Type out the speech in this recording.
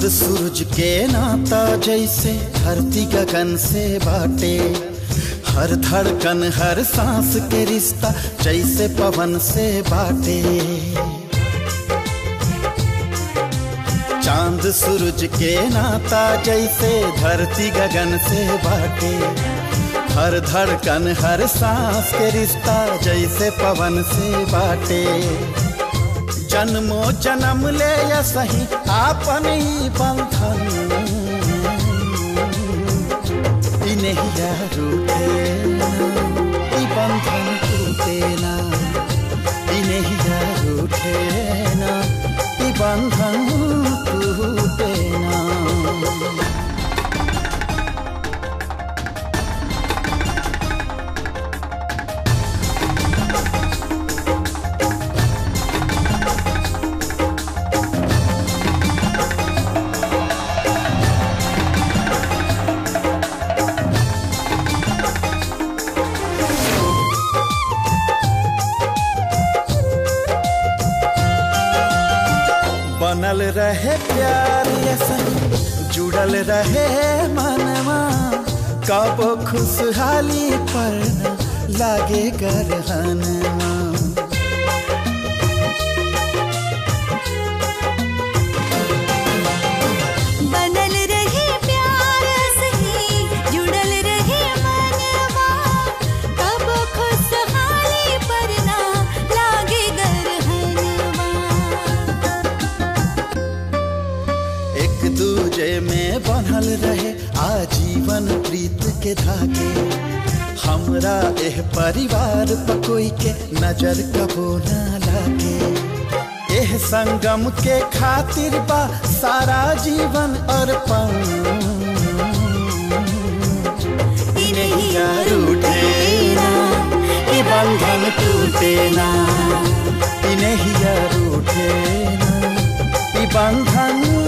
सूरज के नाता जैसे धरती गगन से बाटे हर धड़कन हर सांस के रिश्ता जैसे पवन से बाटे चांद सूरज के नाता जैसे धरती गगन से बाटे हर धड़कन हर सांस के रिश्ता जैसे पवन से बाटे जन्मो जन्म ले या सही आपन ही बंधन ई नहिया रूठे ना ई बंधन टूटे ना ई नहिया रूठे ना ई बंधन टूटे ना बनल रहे प्यार ये संग जुड़ल रहे मनवा कब खुशहाली पर न लागे गरहनवा बनल रहे प्यार सही जुड़ल रहे मनवा कब खुशहाली पर ना लागे गरहनवा एक दूजे में बनल रहे आजीवन प्रीत के धागे हमरा एह परिवार पर कोई के नजर कबो ना लागे एह संगम के खातिर बा सारा जीवन अर्पण ई नैया रूठे ना ई बंधन टूटे ना ई नैया रूठे ना ई बंधन